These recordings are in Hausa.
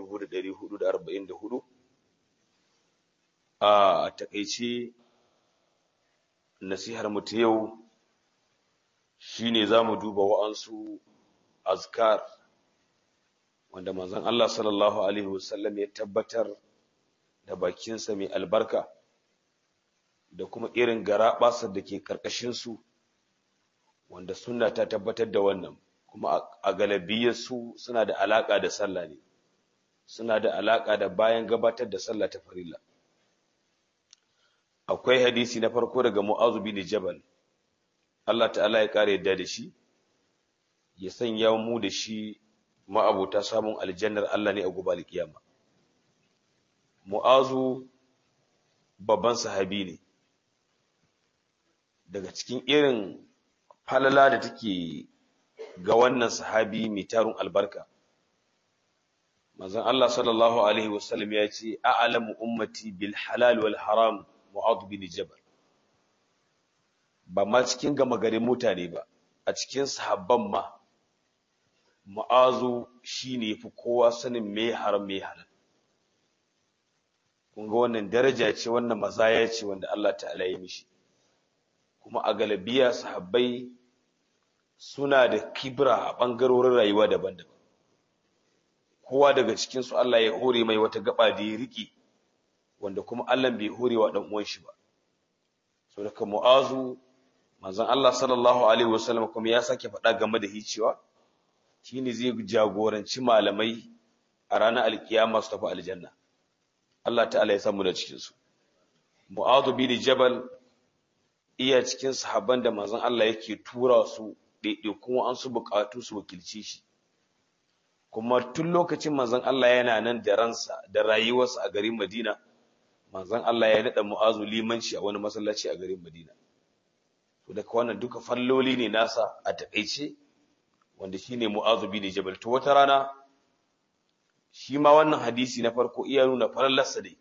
1444 a takaice nasihar mu ta yau shine zamu duba wa'ansu azkar wanda manzon Allah sallallahu alaihi wasallam ya tabbatar da bakinsa mai albarka da kuma irin garaɓasar da ke ƙarƙashinsu wanda sunna ta tabbatar da wannan kuma a galabiyarsu suna da alaƙa da sallah ne suna da alaƙa da bayan gabatar da sallah ta farilla akwai hadisi na farko daga mu'azu bin jabal Allah ta'ala ya kare yadda da shi ya sanya mu da shi ma'abota samun aljannar Allah ne a gobe alkiyama mu'azu babban sahabi ne daga cikin irin falala da take ga wannan sahabi mai tarun albarka manzon Allah sallallahu alaihi wasallam ya ce a'lamu ummati bil halal wal haram mu'adh bin jabal ba ma cikin gama garin mutane ba a cikin sahabban ma mu'azu shine yafi kowa sanin me haram me halal kun ga wannan daraja ce wannan mazaya ce wanda Allah ta'ala ya mishi kuma a galabiya sahabbai suna da kibra a ɓangarorin rayuwa daban-daban kowa daga cikinsu Allah ya hore mai wata gaba da ya riƙe wanda kuma Allah bai hore wa ɗan uwan shi ba so daga mu'azu manzon Allah sallallahu alaihi wasallam kuma ya sake faɗa game da hicewa shine zai jagoranci malamai a ranar alkiyama su tafi aljanna Allah ta'ala ya samu da cikin su mu'azu bin jabal iya cikin sahabban da manzon Allah yake tura su ɗaiɗaikun an su buƙatu su wakilci shi kuma tun lokacin manzon Allah yana nan da ransa da rayuwarsa a garin Madina manzon Allah ya naɗa mu'azu limanci a wani masallaci a garin Madina to daga wannan duka falloli ne nasa a taƙaice wanda shine mu'azu bin jabal to wata rana shi ma wannan hadisi na farko iya nuna farallarsa dai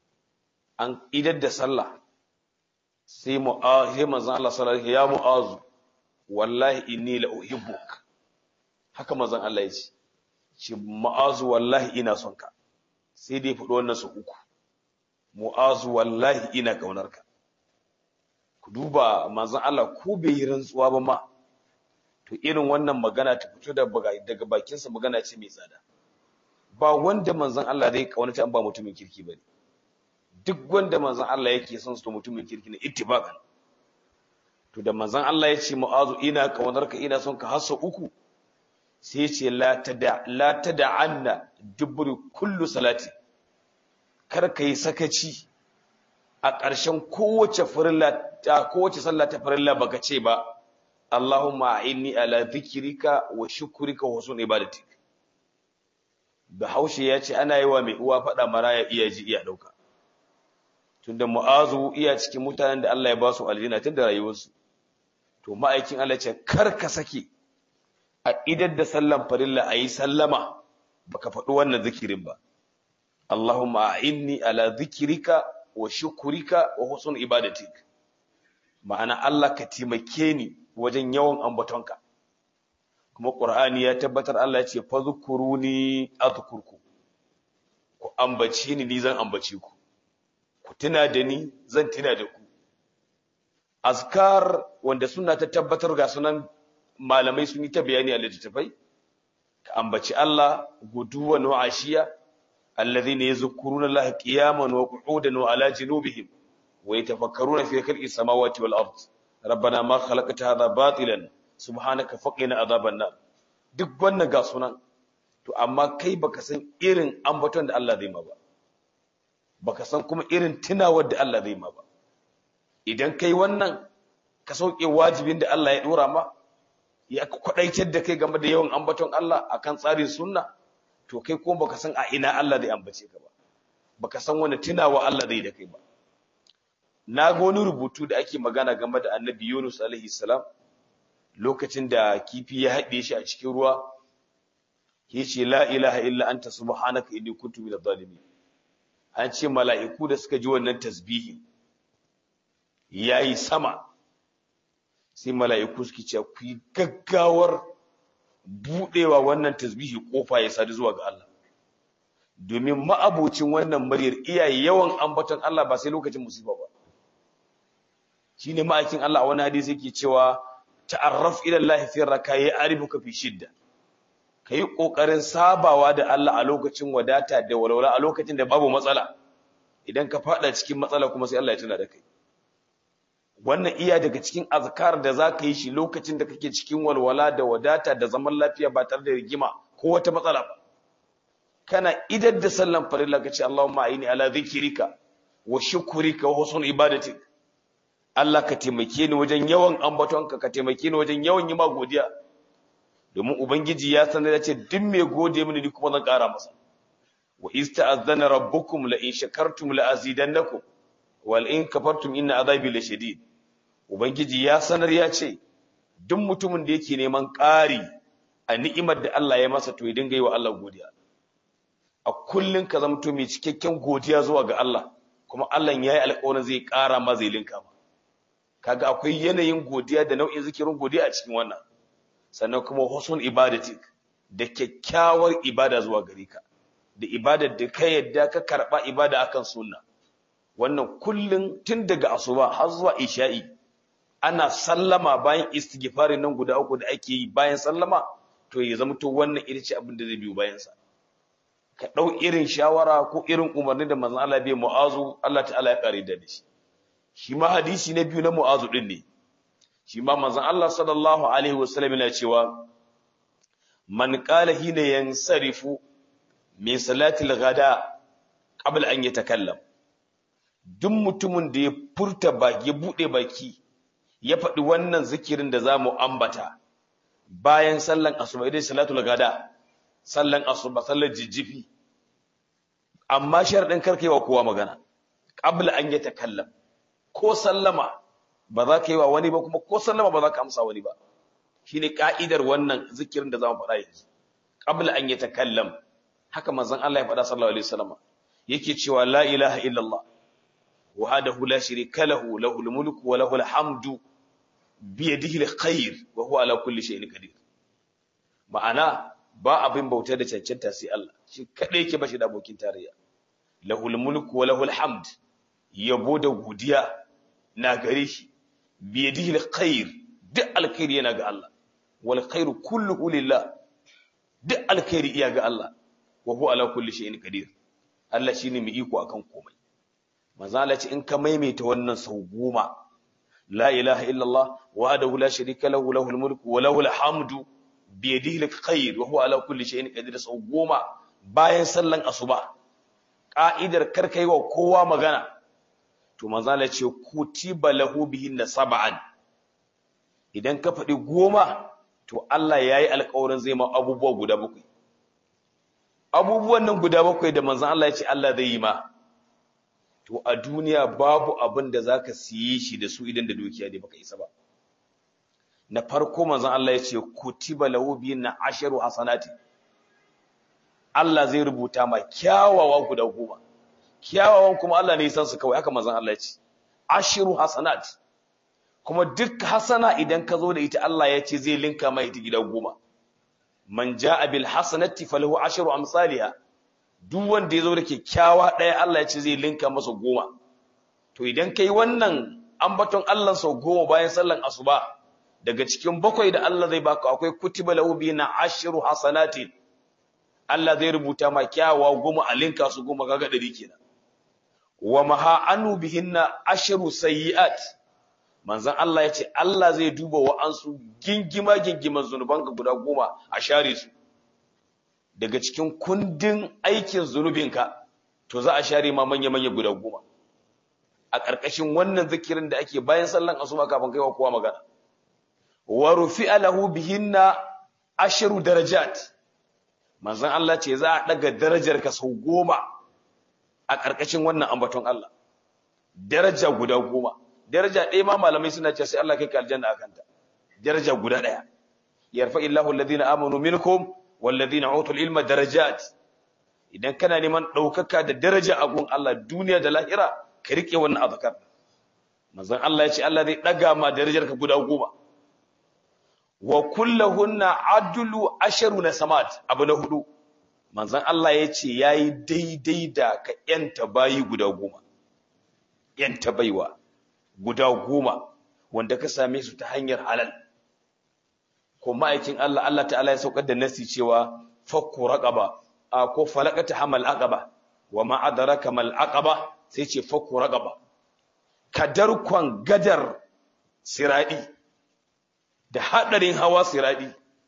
an idar da sallah sai sai manzon Allah sallallahu alaihi ya mu'azu wallahi inni la uhibbuk haka manzon Allah ya ce ce mu'azu wallahi ina son ka sai dai faɗo wannan su uku mu'azu wallahi ina kaunar ka ku duba manzon Allah ko bai yi rantsuwa ba ma to irin wannan magana ta fito daga bakinsa magana ce mai tsada ba wanda manzon Allah zai kaunaci an ba mutumin kirki bane duk wanda manzon Allah yake son su mutumin kirki ne ittifaqan to da manzon Allah ya ce mu'azu ina kaunar ka ina son ka hasso uku sai ce la tada la tada'anna dubri kullu salati kar ka yi sakaci a ƙarshen kowace farilla ta kowace sallah ta farilla baka ce ba Allahumma inni ala dhikrika wa shukrika wa husni ibadatik Bahaushe ya ce ana yi wa mai uwa faɗa maraya iya ji iya ɗauka. Tunda Mu'azu iya cikin mutanen da Allah ya ba su aljanna tun da rayuwarsu. To ma'aikin Allah ce kar ka sake a idar da sallan farilla a yi sallama baka faɗi wannan zikirin ba. Allahumma inni ala zikirika wa shukurika wa husn ibadatik. Ma'ana Allah ka taimake ni wajen yawan ambatonka. kuma ƙur'ani ya tabbatar Allah ya ce fadhkuruni adhkurku ku ambace ni ni zan ambace ku ku tuna da ni zan tuna da ku azkar wanda suna ta tabbatar ga sunan malamai sun yi ta bayani a littattafai ka ambaci Allah guduwan wa ashiya alladhina yadhkuruna Allah qiyaman wa qu'udan wa ala junubihim wa yatafakkaruna fi khalqi samawati wal ard rabbana ma khalaqta hadha batilan subhanaka faqina azaban nar duk wannan ga sunan to amma kai baka san irin ambaton da Allah zai ma ba baka san kuma irin tunawar da Allah zai ma ba idan kai wannan ka sauke wajibin da Allah ya dora ma ya kwadaitar da kai game da yawan ambaton Allah akan tsarin sunna to kai kuma baka san a ina Allah zai ambace ka ba baka san wani tunawa Allah zai da kai ba na ga wani rubutu da ake magana game da Annabi Yunus alaihi salam lokacin da kifi ya haɗe shi a cikin ruwa ya ce la ilaha illa anta subhanaka inni kuntu minadh zalimin an ce mala'iku da suka ji wannan tasbihi yayi sama sai mala'iku suke cewa ku yi gaggawar budewa wannan tasbihi kofa ya sadu zuwa ga Allah domin ma'abucin wannan muryar iyaye yawan ambaton Allah ba sai lokacin musiba ba shine ma'aikin Allah a wani hadisi yake cewa ta'arraf ila Allah fi raka'i arifuka fi shidda kai kokarin sabawa da Allah a lokacin wadata da walwala a lokacin da babu matsala idan ka fada cikin matsala kuma sai Allah ya tuna da kai wannan iya daga cikin azkar da zaka yi shi lokacin da kake cikin walwala da wadata da zaman lafiya ba tare da rigima ko wata matsala ba kana idar da sallan farilla kace Allahumma aini ala dhikrika wa shukrika wa husn ibadatik Allah ka taimake ni wajen yawan ambatonka ka taimake ni wajen yawan yi ma godiya domin ubangiji ya sanar da ce duk mai gode mini ni kuma zan ƙara masa wa ista'adhana rabbukum la in shakartum la azidannakum wal in kafartum inna azabi lashadid ubangiji ya sanar ya ce duk mutumin da yake neman ƙari a ni'imar da Allah ya masa to ya dinga yi wa Allah godiya a kullun ka zamto mai cikakken godiya zuwa ga Allah kuma Allah ya yi alƙawarin zai ƙara ma zai linka ma kaga akwai yanayin godiya da nau'in zikirin godiya a cikin wannan sannan kuma husnul ibadatik da kyakkyawar ibada zuwa gare ka da ibadar da ka yadda ka karba ibada akan sunna wannan kullun tun daga asuba har zuwa isha'i ana sallama bayan istighfari nan guda uku da ake yi bayan sallama to ya zama to wannan ita ce abin da zai biyo bayan sa ka dau irin shawara ko irin umarni da manzon Allah bai mu'azu Allah ta'ala ya kare da shi shi ma hadisi na biyu na mu'azu din ne shi ma manzon Allah sallallahu alaihi wasallam yana cewa man qala hina yansarifu min salati al-ghada qabla an yatakallam duk mutumin da ya furta baki ya bude baki ya faɗi wannan zikirin da zamu ambata bayan sallan asuba idan salatul ghada sallan asuba sallar jijjifi amma sharadin karkewa kowa magana qabla an yatakallam ko sallama ba za ka yi wa wani ba kuma ko sallama ba za ka amsa wani ba shine ka'idar wannan zikirin da zamu faɗa yanzu qabla an yatakallam haka manzon Allah ya faɗa sallallahu alaihi wasallam yake cewa la ilaha illallah wahdahu la sharika lahu lahul mulku wa lahul hamdu bi yadihi alkhair wa huwa ala kulli shay'in qadir ma'ana ba abin bauta da cancanta sai Allah shi kadai yake bashi da abokin tarayya lahul mulku wa lahul hamd yabo da godiya na gare shi biyadihi alkhair duk alkhairi yana ga Allah wal khairu kulluhu lillah duk alkhairi iya ga Allah wa huwa ala kulli shay'in qadir Allah shine mai iko akan komai manzo Allah ce in ka maimaita wannan sau goma la ilaha illallah wahdahu la sharika lahu lahul mulku wa lahul hamdu biyadihi alkhair wa huwa ala kulli shay'in qadir sau goma bayan sallan asuba ka'idar karkaiwa kowa magana to manzala ce kutiba lahu bihinna sab'an idan ka faɗi goma to Allah yayi alƙawarin zai ma abubuwa guda bakwai abubuwan nan guda bakwai da manzon Allah ya ce Allah zai yi ma to a duniya babu abin da zaka siye shi da su idan da dukiya ne baka isa ba na farko manzon Allah ya ce kutiba lahu bihinna asharu hasanati Allah zai rubuta ma kyawawa guda goma kyawawan kuma Allah ne san su kawai haka manzon Allah ya ce ashiru hasanat kuma duk hasana idan ka zo da ita Allah ya ce zai linka mai ita gida goma man jaa bil hasanati falahu ashiru amsalha duk wanda ya zo da kyakkyawa ɗaya Allah ya ce zai linka masa goma to idan kai wannan ambaton Allah sau goma bayan sallan asuba daga cikin bakwai da Allah zai baka akwai kutiba lahu bina ashiru hasanatin Allah zai rubuta ma kyawawa goma a linka su goma kaga ɗari kenan wa maha anu bihinna asharu sayyi'at manzon Allah yace Allah zai duba wa ansu gingima gingiman zunuban ka guda goma a share su daga cikin kundin aikin zunubinka to za a share ma manya manya guda goma a ƙarƙashin wannan zikirin da ake bayan sallan asuba kafin kaiwa kowa magana wa rufi'a lahu bihinna asharu darajat manzon Allah ce za a daga darajar ka sau goma a ƙarƙashin wannan ambaton Allah daraja guda goma daraja ɗaya ma malamai suna ce sai Allah kai ka aljanna akan ta daraja guda ɗaya yarfa illahu alladhina amanu minkum walladhina utul ilma darajat idan kana neman ɗaukaka da daraja a gun Allah duniya da lahira ka rike wannan azkar manzon Allah ya ce Allah zai ɗaga ma darajar ka guda goma wa kulluhunna adlu asharu na samat abu na hudu manzon Allah ya ce yayi daidai da ka yanta bayi guda goma yanta baiwa guda goma wanda ka same su ta hanyar halal ko ma'aikin Allah Allah ta'ala ya saukar da nasi cewa fakku raqaba ko falaqata hamal aqaba wa ma adraka mal aqaba sai ce fakku raqaba kadarkon gadar siradi da hadarin hawa siradi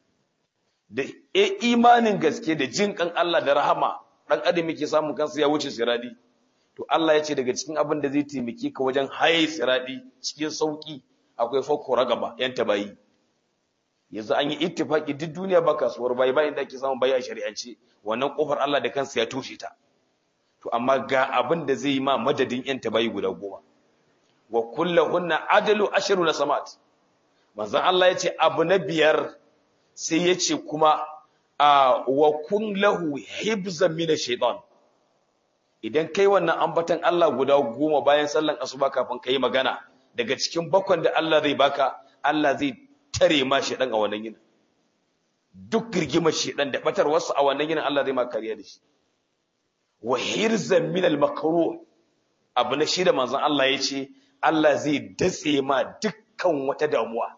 da e imanin gaske da jin kan Allah da rahama dan adam yake samun kansa ya wuce siradi to Allah ya ce daga cikin abin da zai taimake ka wajen haye siradi cikin sauki akwai fakku raqaba yanta bayi yanzu an yi ittifaki duk duniya ba kasuwar bayi bayan da ake samun bayi a shari'ance wannan kofar Allah da kansa ya toshe ta to amma ga abin da zai yi ma madadin yan bayi guda goma wa kullahunna adalu ashru na samat manzon Allah ya ce abu na biyar sai ya ce kuma a wa kun lahu hibzan min shaytan idan kai wannan ambatan Allah guda goma bayan sallan asuba kafin kai magana daga cikin bakon da Allah zai baka Allah zai tare ma shedan a wannan yinin duk girgimar shedan da batar wasu a wannan yinin Allah zai ma kariya da shi wa hirzan min al makruh abu na shida manzon Allah yace Allah zai datse ma dukkan wata damuwa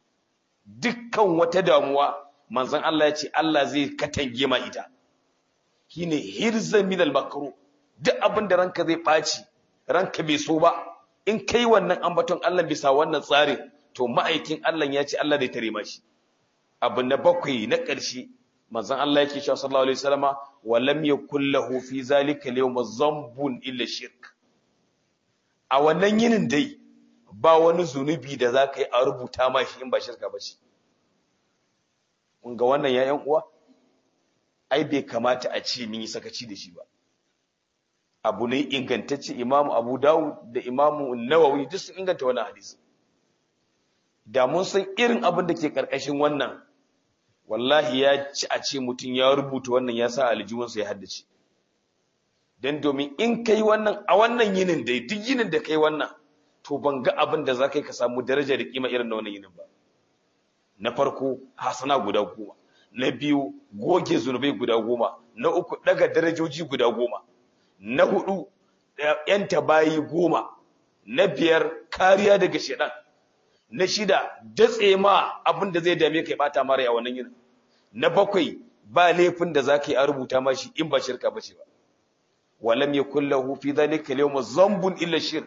dukkan wata damuwa manzon Allah yace Allah zai katange ma ita shine hirzan min al makruh duk abin da ranka zai baci ranka bai so ba in kai wannan ambaton Allah bisa wannan tsarin to ma'aikin Allah ya ce Allah zai tare mashi abu na bakwai na ƙarshe manzon Allah yake cewa sallallahu alaihi wasallama wa lam yakul lahu fi zalika al-yawm zambun illa shirk a wannan yinin dai ba wani zunubi da zaka yi a rubuta mashi in ba shirka ba shi kun ga wannan yayan uwa ai bai kamata a ce mun yi sakaci da shi ba abu ne ingantacce imamu abu dawud da imamu nawawi duk sun inganta wannan hadisi da mun san irin abin da ke karkashin wannan wallahi ya ci a ce mutum ya rubuta wannan ya sa aljihunsa ya haddace don domin in kai wannan a wannan yinin dai duk yinin da kai wannan to ban ga abin da za ka yi ka samu daraja da kima irin na wannan yinin ba na farko hasana guda goma na biyu goge zunubai guda goma na uku daga darajoji guda goma na hudu yanta bayi goma na biyar kariya daga shedan na shida datse ma abin da zai dame kai bata mara a wannan yin na bakwai ba laifin da zaka yi a rubuta mashi in ba shirka bace ba walam yakul lahu fi dhalika al-yawm zambun illa shirk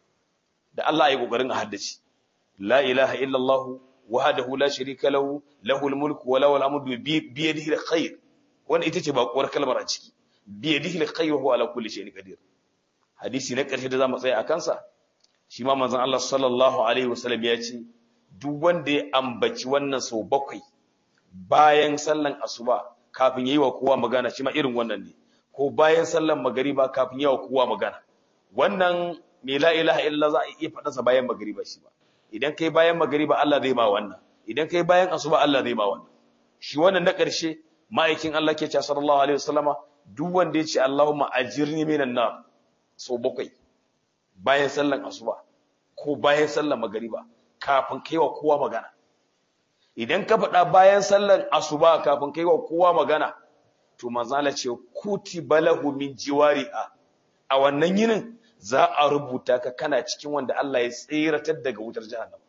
da Allah ya kokarin a haddace la ilaha illa Allah wahdahu la sharika lahu lahul mulku wa lahul hamdu bi yadihi al-khair wannan ita ce bakuwar kalmar a ciki bi yadihi al-khair wa huwa ala kulli shay'in qadir hadisi na ƙarshe da zamu tsaya a kansa shi ma manzon Allah sallallahu alaihi wasallam ya ce duk wanda ya ambaci wannan sau bakwai bayan sallan asuba kafin yayi wa kowa magana shi ma irin wannan ne ko bayan sallan magariba kafin yayi wa kowa magana wannan me la ilaha illa za a iya faɗa sa bayan magariba shi ba idan kai bayan magariba Allah zai ma wannan idan kai bayan asuba Allah zai ma wannan shi wannan na ƙarshe ma'aikin Allah ke cewa sallallahu alaihi wasallama duk wanda ya ce Allahumma ajirni minan nar sau bakwai bayan sallan asuba ko bayan sallan magariba kafin kaiwa kowa magana idan ka faɗa bayan sallan asuba kafin kaiwa kowa magana to manzala ce kuti balahu min jiwari'a a wannan yinin za a rubuta ka kana cikin wanda Allah ya tsiratar daga wutar jahannam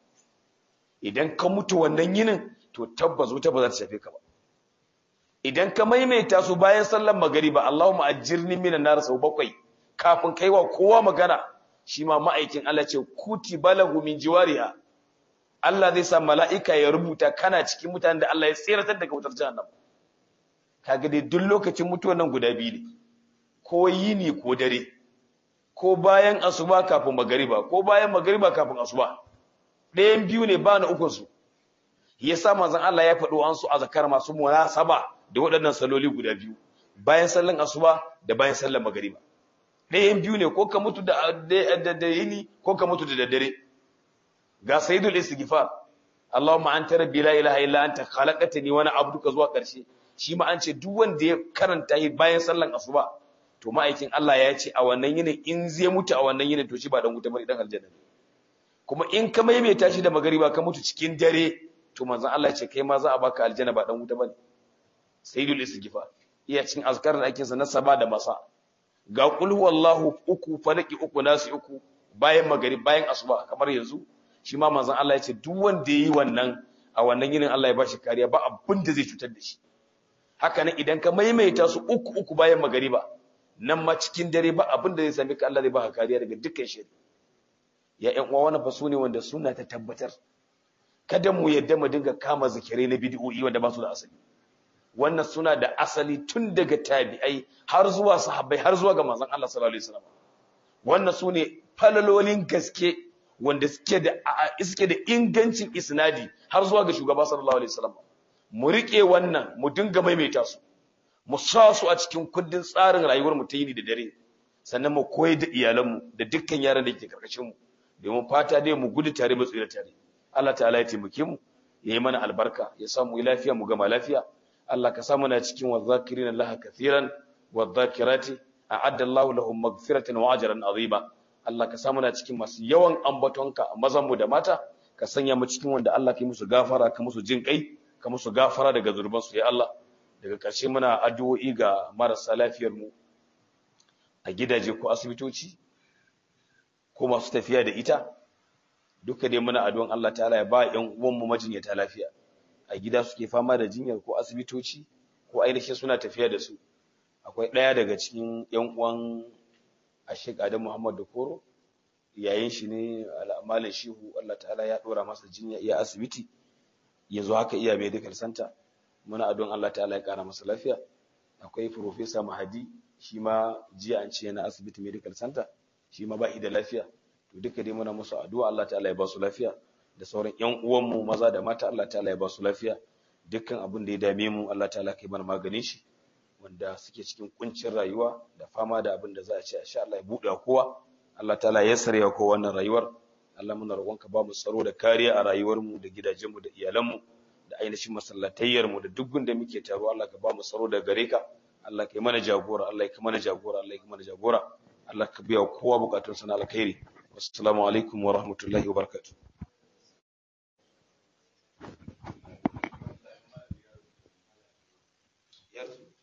idan ka mutu wannan yinin to tabbas wuta ba za ta shafe ka ba idan ka maimaita su bayan sallan magariba Allahumma ajirni minan nar sau bakwai kafin kaiwa kowa magana shi ma ma'aikin Allah ce kuti balahu min jiwariha Allah zai sa mala'ika ya rubuta kana cikin mutanen da Allah ya tseratar daga wutar jahannam kaga dai duk lokacin mutuwar nan guda biyu ne ko yini ko dare ko bayan asuba kafin magariba ko bayan magariba kafin asuba ɗayan biyu ne ba na ukun su yasa manzon Allah ya faɗo an su a zakar masu munasaba da waɗannan saloli guda biyu bayan sallan asuba da bayan sallan magariba ɗayan biyu ne ko ka mutu da yini ko ka mutu da daddare ga sayyidul istighfar Allahumma anta rabbi la ilaha illa anta khalaqtani wa ana abduka zuwa ƙarshe shi ma an ce duk wanda ya karanta yi bayan sallan asuba to ma'aikin Allah ya ce a wannan yinin in zai mutu a wannan yinin to shi ba dan wuta bane dan aljanna kuma in ka maimaita shi da magariba ka mutu cikin dare to manzon Allah ya ce kai ma za a baka aljanna ba dan wuta bane sayyidul istighfar iya cikin azkar da ake sa na saba da masa ga qul huwallahu uku falaki uku nasi uku bayan magari bayan asuba kamar yanzu shi ma manzon Allah ya ce duk wanda yayi wannan a wannan yinin Allah ya bashi kariya ba abin da zai cutar da shi haka nan idan ka maimaita su uku uku bayan magariba nan ma cikin dare ba abin da zai sami ka Allah zai baka kariya daga dukkan shari ya ƴan uwa wannan fa su ne wanda suna ta tabbatar kada mu yadda mu dinga kama zikirai na bid'o'i wanda ba su da asali wannan suna da asali tun daga tabi'ai har zuwa sahabbai har zuwa ga manzon Allah sallallahu alaihi wasallam wannan su ne falalolin gaske wanda suke da suke da ingancin isnadi har zuwa ga shugaba sallallahu alaihi wasallam mu rike wannan mu dinga maimaita su mu sa su a cikin kundin tsarin rayuwar mu ta yini da dare sannan mu koyar da iyalanmu da dukkan yaran da ke karkashin mu domin fata dai mu gudu tare mu tsira tare Allah ta'ala ya taimake mu ya yi mana albarka ya samu lafiya mu gama lafiya Allah ka samu na cikin wadh-dhakirina Allah kathiran wadh-dhakirati a'adda Allahu lahum maghfiratan wa ajran azima Allah ka samu na cikin masu yawan ambatonka a mazan mu da mata ka sanya mu cikin wanda Allah ka yi musu gafara ka musu jin kai ka musu gafara daga zurban su ya Allah daga ƙarshe muna addu'o'i ga marasa lafiyar mu a gidaje ko asibitoci ko masu tafiya da ita duka dai muna addu'an Allah ta'ala ya ba ƴan uwan mu majinyata lafiya a gida suke fama da jinyar ko asibitoci ko ainihin suna tafiya da su akwai ɗaya daga cikin ƴan uwan Ashik Adam Muhammad da Koro yayin shi ne Malam Shehu Allah ta'ala ya dora masa jinya iya asibiti yanzu haka iya medical center muna addu'an Allah ta'ala ya kara masa lafiya akwai Professor Mahadi shi ma jiya an ce yana asibiti medical center shi ma ba da lafiya to duka dai muna musu addu'a Allah ta'ala ya ba su lafiya da sauran ƴan uwanmu maza da mata Allah ta'ala ya ba su lafiya dukkan abin da ya dame mu Allah ta'ala kai mana maganin shi wanda suke cikin kuncin rayuwa da fama da abin da za a ce insha Allah ya buɗe kowa Allah ta'ala ya sare kowa wannan rayuwar Allah muna roƙonka ba mu tsaro da kariya a rayuwar mu da gidajen mu da iyalan mu da ainihin masallatayyar mu da duk gunda muke taro Allah ka ba mu tsaro da gare ka Allah kai mana jagora Allah kai mana jagora Allah kai mana jagora Allah ka biya kowa bukatun sana alkhairi assalamu alaikum wa rahmatullahi wa barakatuh Yes.